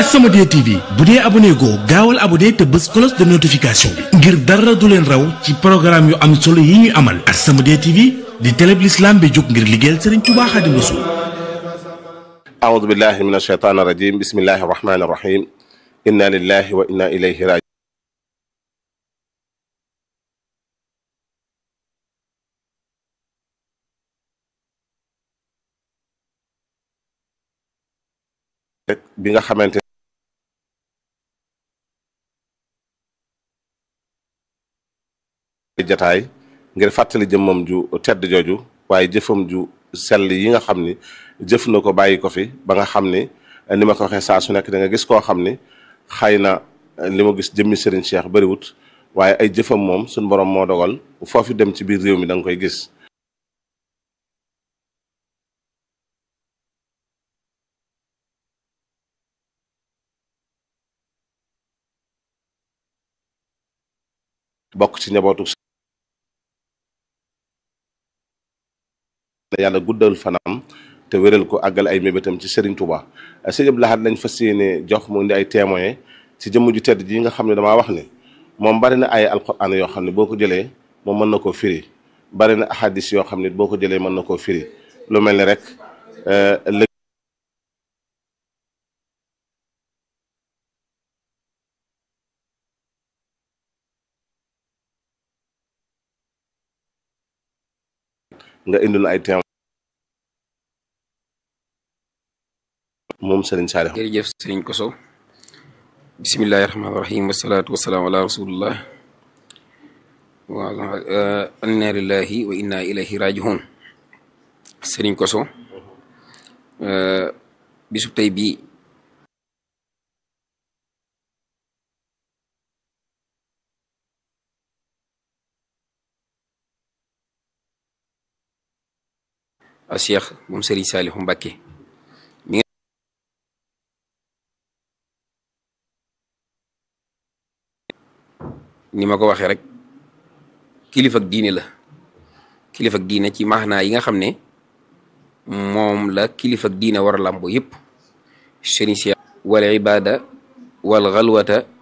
As-Samadiyya TV bu dee abonné goo gaawal abonné te bës cloche de notification bi ngir dara du leen raw ci programme yu am solo yi ñuy amal As-Samadiyya TV di télé bi l'islam bi jóg ngir liggéeyal Serigne Touba Xaadimu Rasuul أعوذ بالله من الشيطان الرجيم بسم الله الرحمن الرحيم إنا لله وإنا إليه راجعون bi nga xamante jataay ngir fàttali jëmmam ju tedd jooju waaye jëfam ju sell yi nga xam ni jëf na ko bàyyi ko fi ba nga xam ni ni ma ko waxee saa su nekk da nga gis koo xam ni xëy na li ma gis jëmmi Serigne Cheikh bariwut waaye ay jëfam moom suñ borom moo dogal foofu dem ci biir réew mi da nga koy gis bokk ci njabootu yàlla guddal fanam te wéral ko àggal ay mébétam ci Serigne Touba sëñ Abdou Lahad lañ fas yéene jox mu indi ay témoin ci jëmm ju tedd ji nga xam ne damaa wax ne moom bari na ay alquran yoo xam ne boo ko jëlee moom mën na koo firi bari na ahadis yoo xam ne boo ko jëlee mën na koo firi lu mel ni rek nga indil ay témoin moom Serigne Saliou jërëjëf sëriñ Koso bismillahi rahmaani rahim wasalaatu wasalaamu ala rasulillah wa inna lillahi wa inna ilayhi rajiun sëriñ Koso bisub tey bii a Cheikh moom sëriñ Saalihu Mbàkke ni ma ko waxee rek kilifa ak diine la kilifa ak diine ci maanaa yi nga xam ne moom la kilifa ak diine war a làmbo yëpp sëriñ Cheikh wal ibada wal xalwata